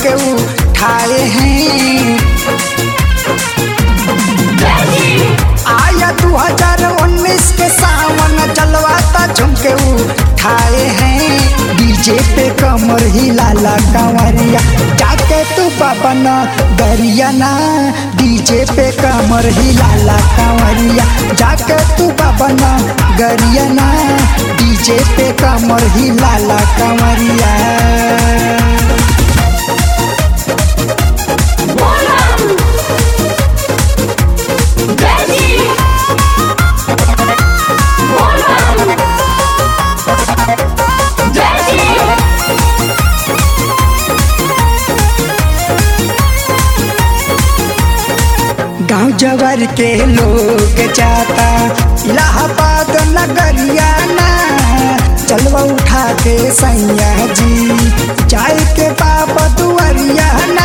झुमके उठाए हैं आया 2019 के सावन जलवाता झुमके उठाए हैं डीजे पे कमर हिलाला कंवरिया जाके तू बाबन गरियाना डीजे पे कमर हिलाला कंवरिया जाके तू बाबन गरियाना डीजे पे कमर हिलाला कंवरिया गाँव जवर के लोग जाता इलाहाबाद नगरिया ना चलवा उठा के सैया जी जाए के बाबा दुआरिया ना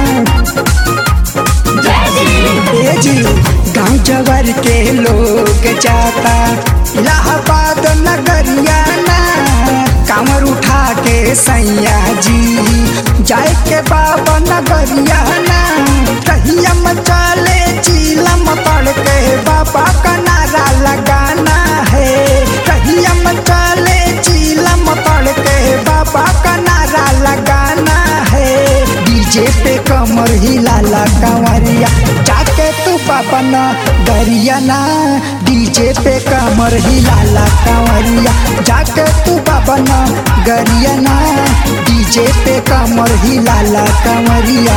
ए जी गाँव जवर के लोग जाता इलाहाबाद नगरिया ना कामर उठा के सैया जी जाए के बाबा नगरिया ना कहिया मचाले चीलम पड़ के बाबा का नारा लगाना है कहिया मचाले चीलम पड़ के बाबा का नारा लगाना है डीजे पे कमर हिलाला कंवरिया जाके तू बाबा न गरिया ना डीजे पे कमर हिलाला कंवरिया जाके तू बाबा न गरिया ना डीजे पे कमर हिलाला कंवरिया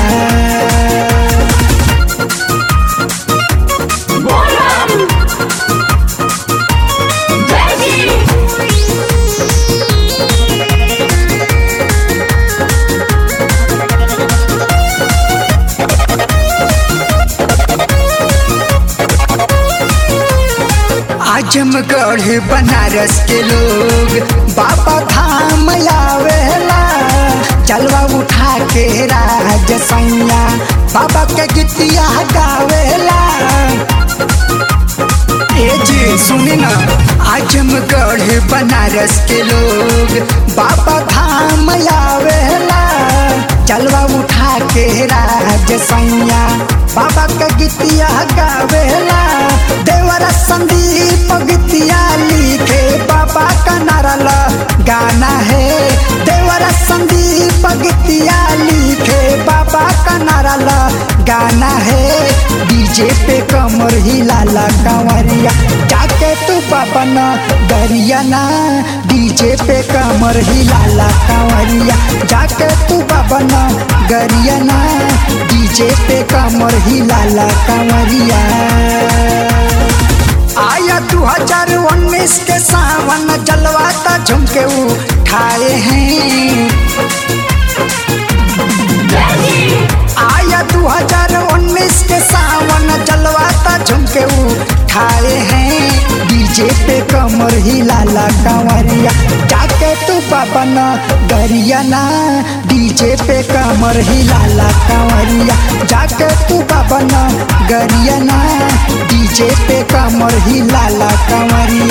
आजमगढ़ बनारस के लोग बाबा धाम आवेला चलवा उठा के राज सैया बाबा के गीतिया गावेला ए जी सुनी ना आजमगढ़ बनारस के लोग बाबा धाम आवेला चलवा उठा के राज सैया बाबा के गीतिया गावेला देवरा संदीप गीतिया लिखे बाबा का नारा गाना है देवरा संदीप गीतिया लिखे बाबा का नारा गाना है डीजे पे कमर हिलाला कंवरिया जाके तू बाबा न गरिया ना डीजे पे कमर हिलाला कंवरिया जाके तू बाबा न गरिया ना डीजे पे कमर हिलाला कंवरिया आया 2019 के सावन जलवाता झुमके उठाए हैं आया 2019 के सावन जलवाता झुमके उठाए हैं डीजे पे कमर हिलाला कंवरिया जाके तू बाबा न गरिया ना डीजे पे कमर हिलाला कंवरिया जाके तू बाबा न गरिया ना डीजे पे कमर हिलाला कंवरिया